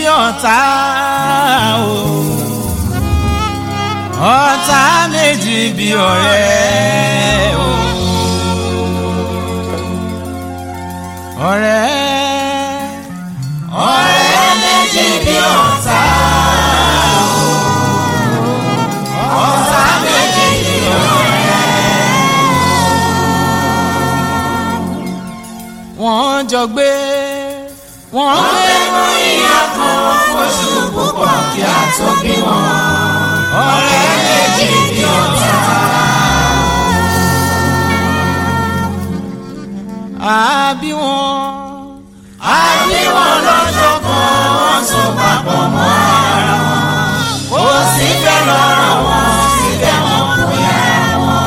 ọ̀tá o ọ̀tá méjì bí ọ̀rẹ́ o ọ̀rẹ́ ọ̀rẹ́ méjì bí ọ̀tá o ọ̀tá méjì bí ọ̀rẹ́ wọ́n jọ gbé wọ́n gbé mú ìyá kan fóṣù púpọ̀ kí a tó bí wọn ọ̀rẹ́ méjì bí ọ̀tá. àbí wọn àbí wọn lọ́jọ́ kan wọ́n so papọ̀ mọ́ ara wọn kò sí fẹ́ lọ́rọ̀ wọn síbẹ̀ wọn kò yára wọn.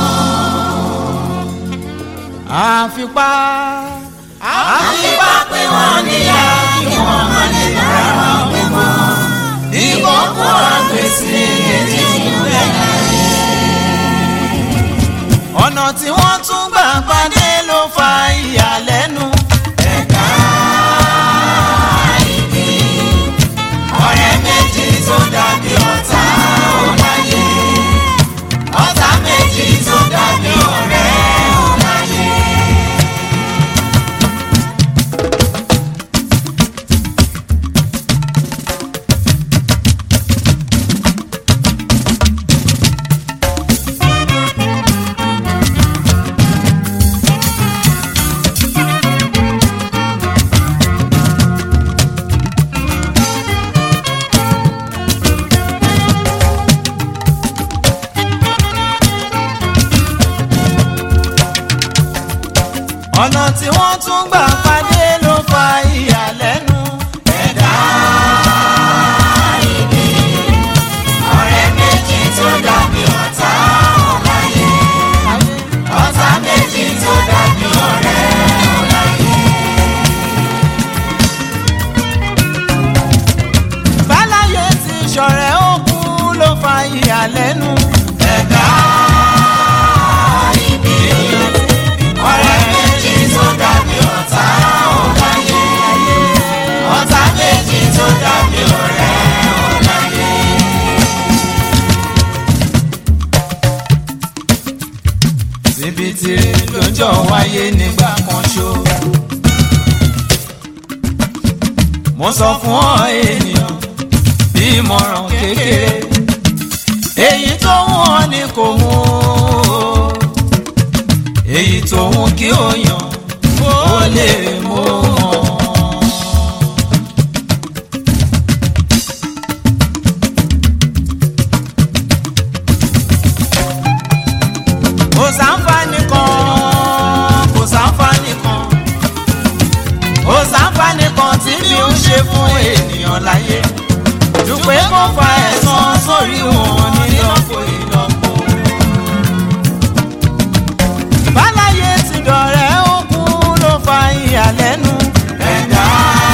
àfipá àfipá pé wọ́n níyà kí wọ́n má lè bára wọn gbé mọ́ ìkókó àgbèsè èjì ìwé láyé. ọ̀nà tí wọ́n tún gbà pàdé ló fa ìyàlẹ́nu. ẹ̀ka ìbí ọ̀rẹ́ méjì tó dàbí ọ̀tá ò láyé. ọ̀tá méjì tó dàbí ọ̀rẹ́ ò láyé. ọ̀nà tí wọ́n tún gbà pàdé ló fa ìyàlẹ́nu. ẹ̀dá ìbí ọ̀rẹ́ méjì tó dàbí ọ̀tá ọ̀láyé ọ̀tá méjì tó dàbí ọ̀rẹ́ ọ̀láyé. báláyé ti ṣọ̀rẹ́ òkun ló fa ìyàlẹ́nu. ẹ̀dá ìbí ọ̀rẹ́ méjì tó dàbí ọ̀tá ọ̀láyé ọ̀tá méjì tó dàbí ọ̀rẹ́ ọ̀láyé. síbi tìrì lójó wáyé nígbà kan ṣó. mo sọ fún ọ ènìyàn bí ìmọ̀ràn kékeré èyí tó wọ́n ni kò wọ́n èyí tó ń kí ó yàn ó lè mú wọn. kò sáǹfààní kan kò sáǹfààní kan kò sáǹfààní kan tí mi ń ṣe fún ènìyàn láyé dùpẹ́ kó fa ẹ̀san sórí wọn nílọ́pọ̀ ìlọ́pọ̀. báláyé ti dọ̀rẹ́ òkun ló fa ìyàlẹ́nu. ẹ̀dá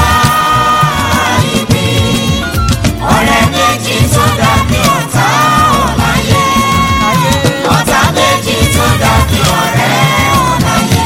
ìbí ọ̀rẹ́ méjì tó dàbí ọ̀tá ọ̀láyé ọ̀tá méjì tó dàbí ọ̀rẹ́ ọ̀láyé.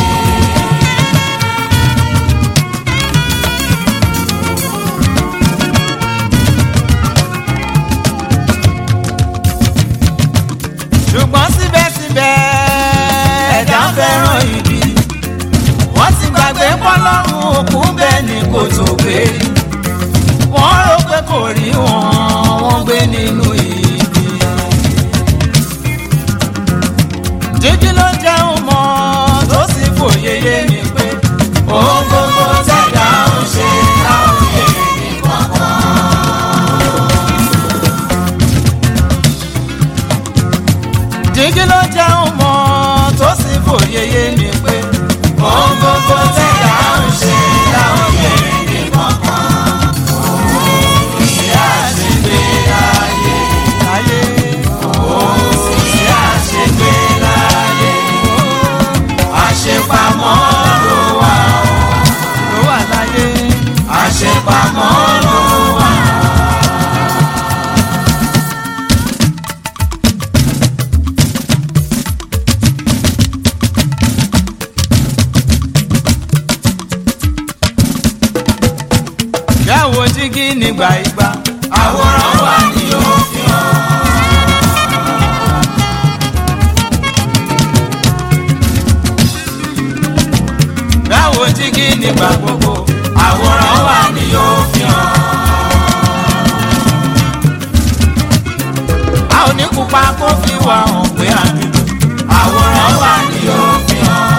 ṣùgbọ́n síbẹ̀síbẹ̀ ẹ̀dá fẹ́ràn ibi wọ́n ti gbàgbé pọ́lọ́run òkú bẹ́ẹ̀ ni kò tó gbé rí wọ́n rò pé kò rí wọn wọ́n gbé nínú ibi. jíjí ló jẹun mọ́ tó sì fòye yé mi pé ohun gbogbo tẹ̀dá ń ṣe láwọn èrè ní kankan. jíjí ló jẹun mọ́ tó sì fòye yé mi pé ohun gbogbo tẹ̀dá ń ṣe láwọn èrè ní kankan. òun ìyá àṣìgbé ayé. nígbà ìgbà àwòrán wa ni yóò fi hàn. báwo jígí nígbà gbogbo àwòrán wa ni yóò fi hàn. a ò ní pupa kó fi wà hàn pé a dúdú àwòrán wa ni yóò fi hàn.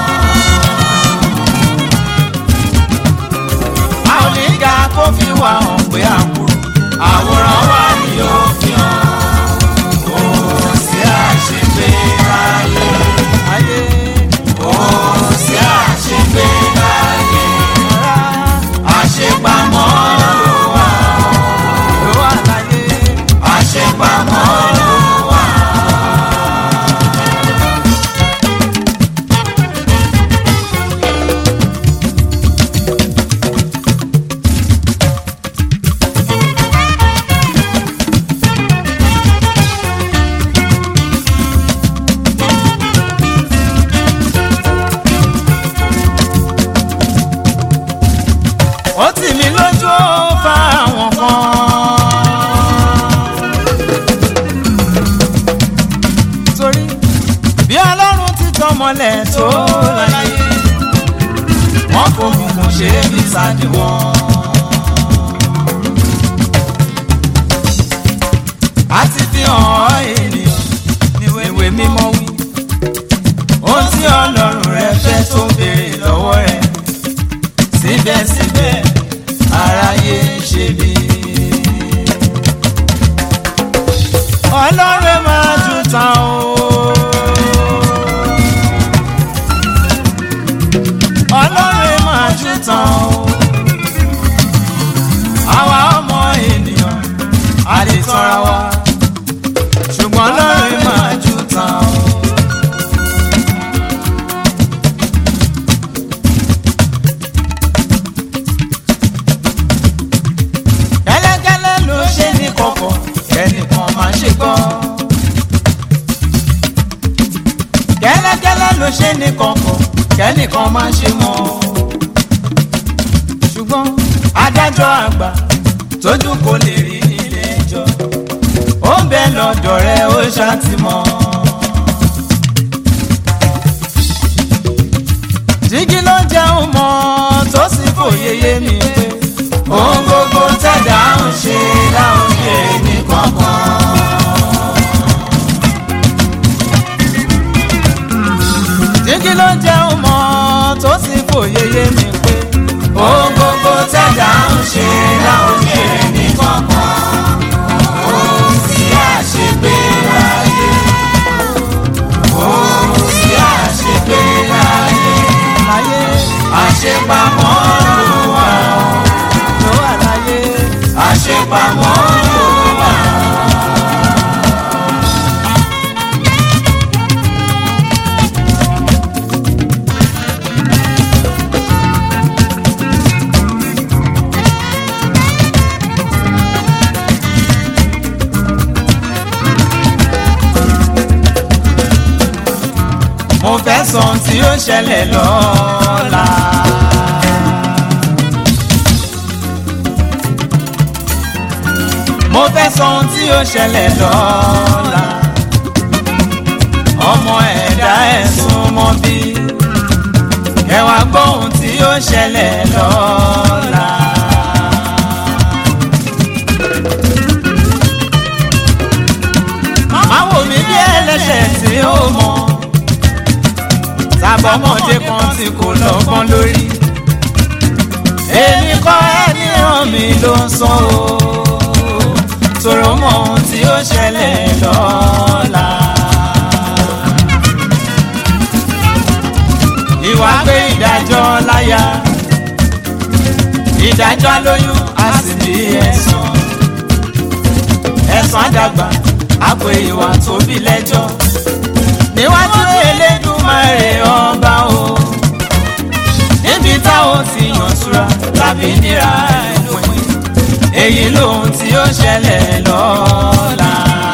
a ò ní ga kó fi wà hàn pé a kúrú àwòrán wa ni yóò fi hàn. kò sí àṣepé láyé. ayé kò sí àṣepé láyé. àṣepamọ́ ló wà. ló wà láyé. àṣepamọ́ ló wà. ó tì mí lójú ó fa àwọn kan. torí bí ọlọ́run ti tọmọlẹ̀ tó láyé wọ́n kò kùnkùn ṣe é bí sáàdì wọn. a ti fi hàn ọ́ ènìyàn níwèé mímọ́ wí ohun tí ọlọ́run rẹ fẹ́ tó béèrè lọ́wọ́ rẹ̀ síbẹ̀síbẹ̀ aráyé ń ṣe bí. ọlọ́run máa jù tán o. ọlọ́run máa jù tán o. àwa ọmọ ènìyàn a lè tọ́ra wa ṣùgbọ́n ọlọ́run máa jù tán o. kẹ́lẹ́kẹ́lẹ́ ló ṣe ní kọ̀kọ̀ kẹ́nìkan máa ṣe gbọ́. kẹ́lẹ́kẹ́lẹ́ ló ṣe ní kọ̀kọ̀ kẹ́nìkan máa ṣe mọ̀. ṣùgbọ́n adájọ́ àgbà tójú kò lè rí nílé ẹjọ́ ó ń bẹ lọ́dọ̀ rẹ̀ ó ṣàtìmọ́. jígí ló jẹun mọ́ tó sì fòye yé mi pé ohun gbogbo tẹ̀dá ń ṣe láwọn yé ní kankan. jígí ló jẹun mọ́ tó sì fòye yé mi pé ohun gbogbo tẹ̀dá ń ṣe láwọn yé ní kankan. ó sì àṣegbé láyé. ó sì àṣegbé láyé. láyé àṣepamọ́ ló wà ló wà láyé àṣepamọ́ ló wà. mo fẹ́ sọ ohun tí ó ṣẹlẹ̀ lọ́la. mo fẹ́ sọ ohun tí ó ṣẹlẹ̀ lọ́la. ọmọ ẹ̀dá ẹ̀ súnmọ́ bí. kẹwàá gbọ́ ohun tí ó ṣẹlẹ̀ lọ́la. má wò mí bí ẹlẹ́ṣẹ̀ tí ó mọ̀. sábọ́mọdé kan tí kò lọ́gbọ́n lórí. èmi kọ́ ẹni ràn mí ló ń sọ o tòrò mọ ohun tí ó ṣẹlẹ̀ lọ́la. ìwà pé ìdájọ́ láyà ìdájọ́ lóyún a sì bí ẹ̀san ẹ̀san àdàgbà àpò ìwà tó bí lẹ́jọ́ níwájú Elédùmarè ọba o níbi táwọn ti yàn súra tàbí níra ẹ̀pin èyí lóhun tí ó ṣẹlẹ̀ lọ́la.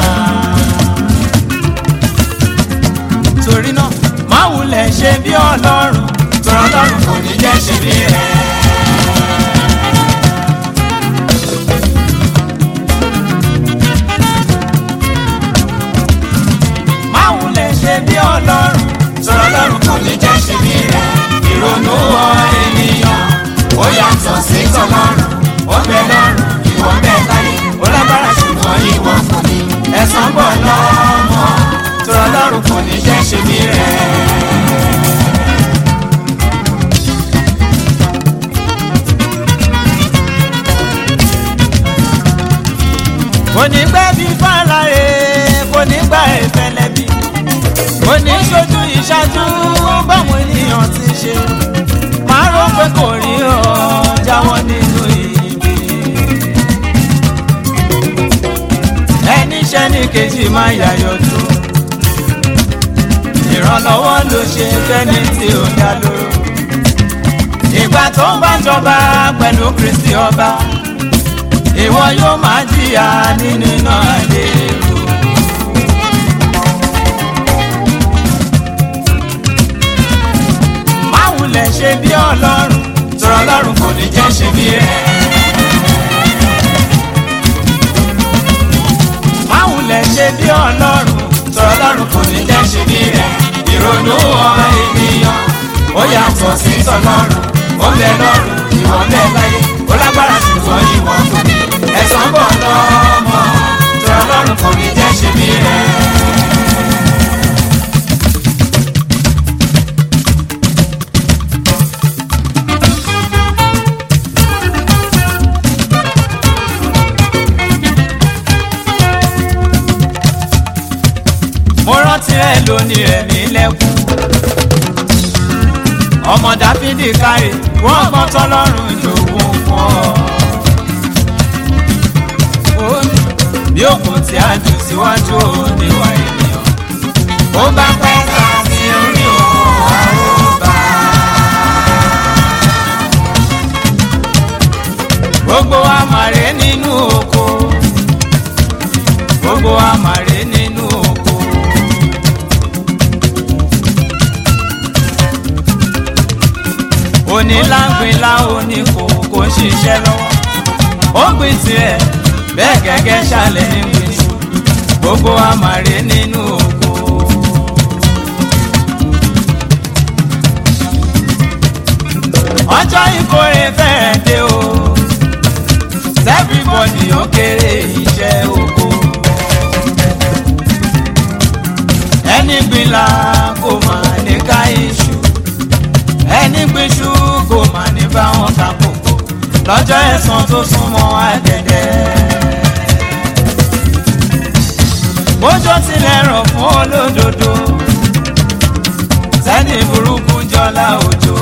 torí náà má wulẹ̀ ṣe bí ọlọ́run tọ́rọ ọlọ́run kò ní jẹ́ ṣe bí rẹ̀. tọlọ́run ó bẹ lọ́run ìwọ bẹ láyé ó lágbára ṣùgbọ́n ìwọ kò ní ẹ̀san bọ̀ lọ́mọ tọlọ́run kò ní jẹ́ ṣe mí rẹ̀. kò ní gbẹ́ bí fàlàyé kò ní gbà ẹ̀fẹ̀lẹ́bí kò ní ṣojú ìṣáájú báwọn ènìyàn ti ṣe máa rò pé kò rí ọ jáwọ́ nínú ibi. ẹni iṣẹ́ ní kejì máa yàyọ̀ tó ìrànlọ́wọ́ ló ṣe fẹ́ni tí ó dá lóró. ìgbà tó ń bá jọba pẹ̀lú Kristi ọba ìwọ yóò máa jìyà nínú iná lérò. máwùlẹ̀ ṣe bí ọlọ́run tọrọ ọlọ́run kò ní jẹ́ ṣe bí rẹ̀. máwùlẹ̀ ṣe bí ọlọ́run tọrọ ọlọ́run kò ní jẹ́ ṣe bí rẹ̀. ìrònú ọmọ ènìyàn ó yàtọ̀ sí tọlọ́run ó bẹ lọ́run ìwọ bẹ láyé ó lágbára ṣùgbọ́n ìwọ kò ní ẹ̀san bọ̀ lọ́mọ tọrọ ọlọ́run kò ní jẹ́ ṣe bí rẹ̀. mo rántí rẹ lónìí rẹ mí lẹ́kún. ọmọ dáfídì káre wọ́n gbọ́n tọ́lọ́run jòwó fún ọ. ó ní bí òkun tí a jù síwájú òdiwà ènìyàn. ó bá pẹ́ sá sí orí òun àrùbá. gbogbo àmàrè nínú oko. gbogbo àmàrè nínú oko. onílágbèlá oníkó kò ń ṣiṣẹ́ lọ́wọ́ ó gbìn tirẹ̀ bẹ́ẹ̀ gẹ́gẹ́ ṣàlẹ̀ ní gbèsè gbogbo àmàrè nínú oko. ọjọ́ ìkórè fẹ́rẹ̀ dé o everybody ó kéré iṣẹ́ oko. ẹni gbìlà kò mà ní ká iṣu ẹni gbéṣu kò mà ní bá wọn ta kókó lọ́jọ́ ẹ̀san tó súnmọ́ àdẹ̀dẹ̀. bójó tilẹ̀ rọ̀ fún olódodo sẹ́ni burúkú jọlá òjò.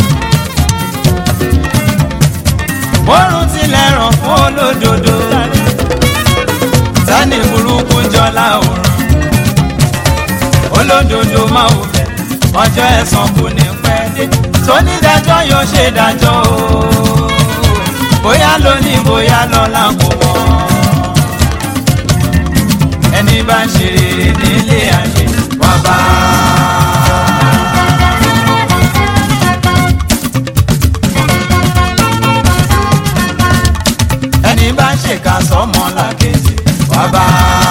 bórun tilẹ̀ rọ̀ fún olódodo sẹ́ni burúkú jọlá òrùn. olódodo máa wò fẹ́ ọjọ́ ẹ̀san kò ní pẹ́ dé tónídàájọ́ yóò ṣe dájọ́ o bóyá lónìí bóyá lọ́la kò mọ̀ ẹni bá ń ṣe rere nílé ayé wá bá. ẹni bá ń ṣèkà sọ́mọ làkejì wá bá.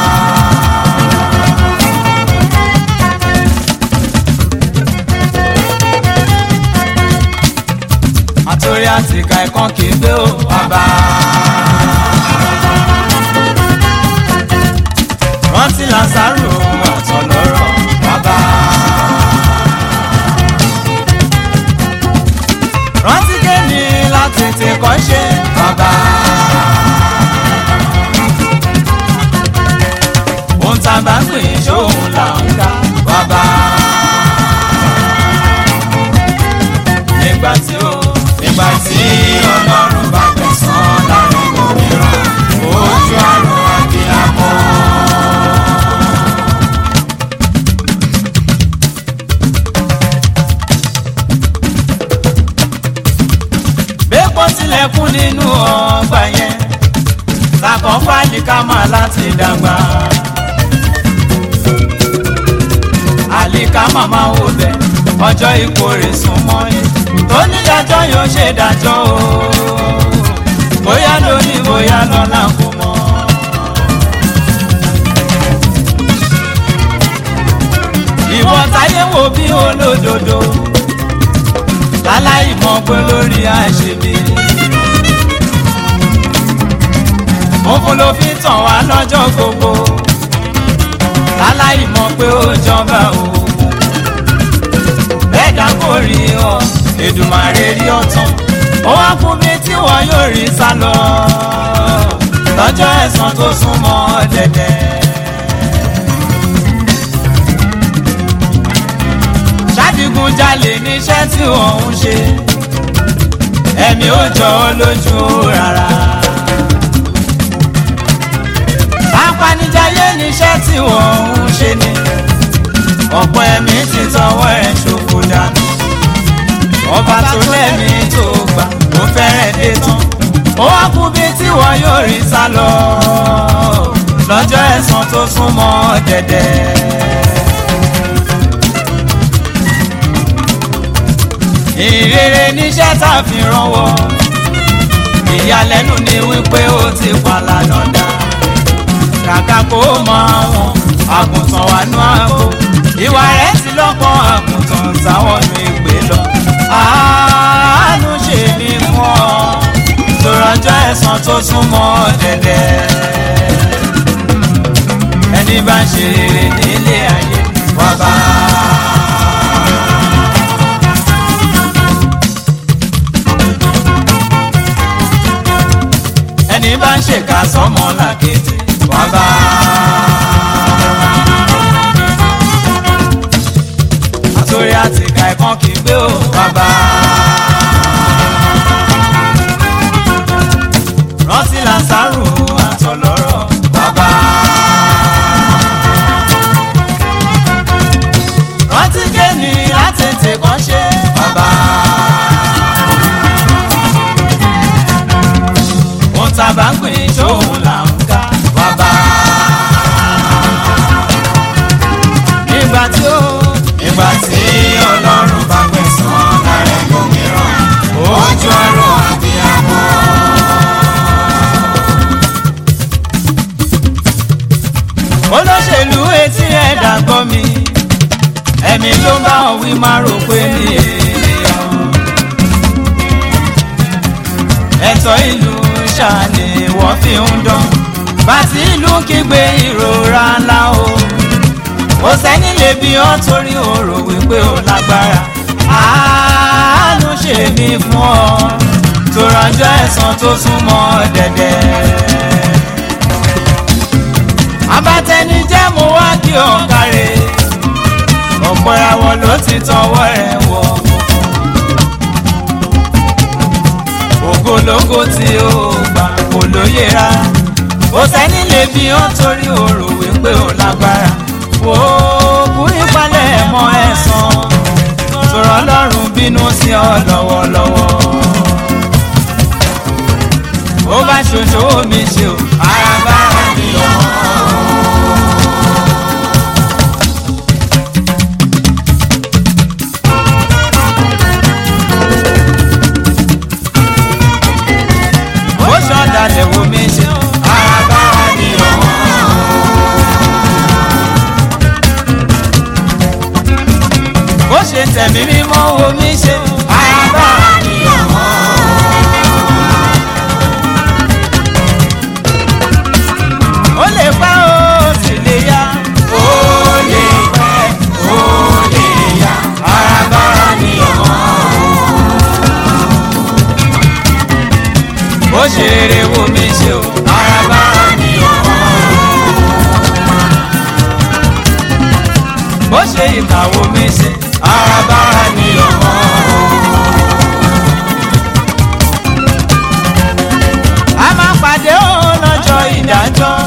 àtòrí àtìkà ẹ̀kan kì í gbé ó bàbá. rántí lásàrò àtọ̀lọ́rọ̀ bàbá. rántí kéènì láti tètè kọ́ ṣe bàbá. ohun tá a bá ń pè ṣóhun là ń ká bàbá. nígbà tí ó nígbà tí ọlọ́run bá gbẹ̀sán láàrin òmíràn ojú àrùn àbíyamọ. bẹ́ẹ̀kọ́ tilẹ̀kùn nínú ọgbà yẹn làkàn fáìlì ká máa láti dàgbà. àlìká màmá wò bẹ́ẹ̀ ọjọ́ ìkórè sún mọ́ yẹn tó nídàájọ́ yóò ṣe dájọ́ o bóyá lónìí bóyá lọ́la kò mọ̀. ìwọ táyé wo bí olódodo láláì mọ̀ pé lórí àṣebí funfun ló fi tàn wá lọ́jọ́ gbogbo láláì mọ̀ pé ó jọba o bẹ́ẹ̀ dá kò rí ọ Èdùmàrè rí ọ̀tán ó wá kú bí tí wọ́n yóò rí sá lọ lọ́jọ́ ẹ̀san tó súnmọ́ dẹ̀dẹ̀. ṣàdìgúnjalè níṣẹ́ tí wọ́n ń ṣe ẹ̀mí ò jọ ọ́ lójú rárá. apanijayé níṣẹ́ tí wọ́n ń ṣe ni ọ̀pọ̀ ẹ̀mí ti tọwọ́ ẹ̀ ṣòfò dànù ọba tó lẹ́mí tó gbà ó fẹ́rẹ̀ dé tán ó wá kú bí tí wọ́n yóò rí sá lọ lọ́jọ́ ẹ̀san tó súnmọ́ dẹ̀dẹ̀. ìrere níṣẹ́ tá a fi rànwọ́ ìyàlẹ́nu ni wípé ó ti pàlànà dá kàkà kó mọ àwọn àgùntàn wà nú àgbo ìwà rẹ̀ ti lọ́pọ̀ àgùntàn táwọn nu ìgbé lọ àánú ṣe mí fún ọ tòrọjọ́ ẹ̀san tó súnmọ́ dẹ̀dẹ̀ ẹni bá ń ṣe rere nílé ayé wá bá ẹni bá ń ṣèkà sọ́mọ làkejì wá bá. àtòrí àtìkà ẹ̀kan kì í gbé ò wá bá. rántí lásàrò àtọ̀lọ́rọ̀ wá bá. rántí kéènì látètè kan ṣe wá bá. ohun tá a bá ń pè é ṣóhun là ń ká wá bá. nígbà tí ó nígbà tí ọlọ́run bá gbẹ̀san lára ẹlòmíràn ojú ọ̀rọ̀ àbíyamọ. olóṣèlú etí ẹ̀dá gbọ́ mi ẹ̀mí ló bá wọn wí má rò pé ní èèyàn. ẹ̀tọ́ ìlú ṣàní wọ́n fi ń dán bàtí ìlú kígbe ìrora ńlá o kò sẹ́ni lè bí ọ́ torí o rò wípé o lágbára àánú ṣe mí fún ọ tó rọjọ́ ẹ̀san tó súnmọ́ dẹ̀dẹ̀. abatẹnijẹ́ mo wá kí ọ káre ọ̀pọ̀ ìràwọ̀ ló ti tọwọ́ rẹ̀ wọ̀ ògológo tí ó gbà kò lóye rà kò sẹ́ni lè bí ọ́ torí o rò wípé o lágbára wò ó kú ìpalẹ̀ mọ́ ẹ̀san sọ̀rọ̀ ọlọ́run bínú sí ọ lọ́wọ́lọ́wọ́ ó bá ṣoṣo mi ṣe o ara bá mi lọ. ó ṣọ̀dàlẹ̀ wo mi ṣe o ara bá mi lọ. bó ṣe tẹ̀mí mímọ́ wo mi ṣe àyàbá àníyàn mọ́. ó lè pẹ́ ó sì lè yá. ó lè pẹ́ ó lè yá. àyàbá àníyàn mọ́. bó ṣe rere wo mi ṣe o àyàbá àníyàn mọ́. bó ṣe ìkàwọ́ mi ṣe àràbà ni ọmọ. a máa pàdé ó lọ́jọ́ ìdájọ́